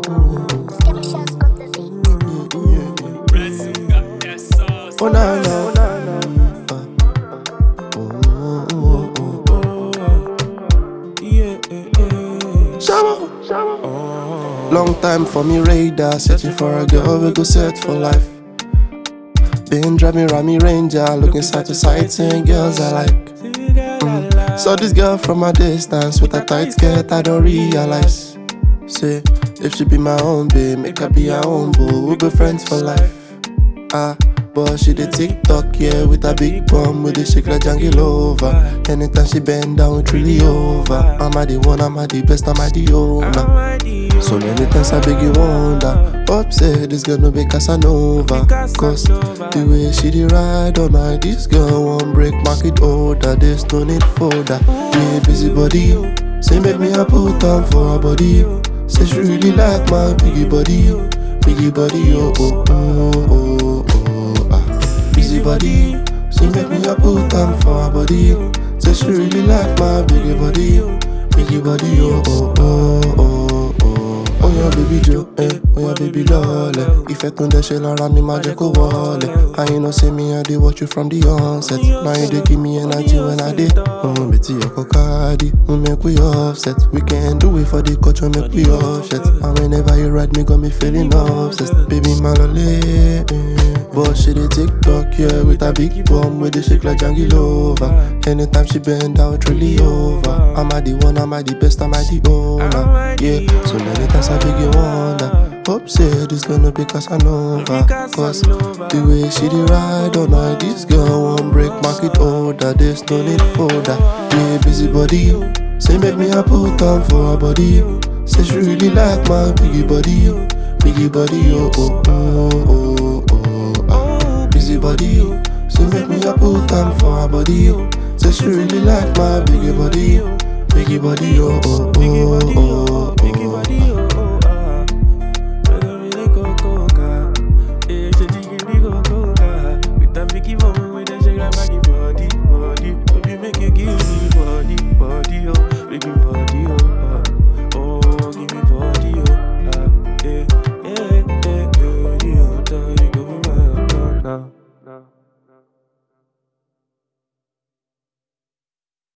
Sketches on the beat. Oh na na, oh na na. Uh, oh, oh, oh, oh. Shabba. Long time for me radar, searching for a girl we go set for life. Been driving around me ranger, looking side to side, saying girls I like. Mm. Saw this girl from a distance with a tight skirt, I don't realize. Say, if she be my own babe, make her be her own boo, we'll be friends for life. Ah, but she the TikTok, yeah, with a big bum, with the shake like jungle over. Anytime she bend down, it's really over. I'm a the one, I'm a the best, I'm a the owner. So many times I beg you wonder, upset this girl no be Casanova. Cause the way she the ride all night, this girl won't break market order. There's no need for that. Yeah, busy body. Say make me a put on for her body. Say she really like my biggie body. Biggie body, oh oh oh oh oh ah. Busy body. Say make me a put on for her body. Say she really like my biggie body. Biggie body, oh oh oh oh oh. Oh yeah baby Joe, eh, oh yeah baby lole Ìfẹ́ tó ń dẹ́ṣẹ̀ lára mi máa jẹ́ kó wọlé And you know say me I dey watch you from the onset Now you dey give me energy when I dey Oh betty ọkọ káàdì, mo make we offset We can do it for the culture, make we offset And whenever you ride me got me feeling obsessed Baby my lole, eh But she dey TikTok, yeah, with a big bum With the shake like jungle over Anytime she bend down, it's really over I'm a the one, I'm a the best, I'm a the owner Yeah, so many times I beg you wonder Hope say this gonna be Casanova Cause the way she dey ride all night This girl won't break market order There's no need for that Yeah, busy body Say make me a put on for her body Say she really like my biggie body Biggie body, oh oh oh oh oh ah. Busy body Say make me a put on for her body Say she really like my biggie body Biggie body, oh oh oh oh oh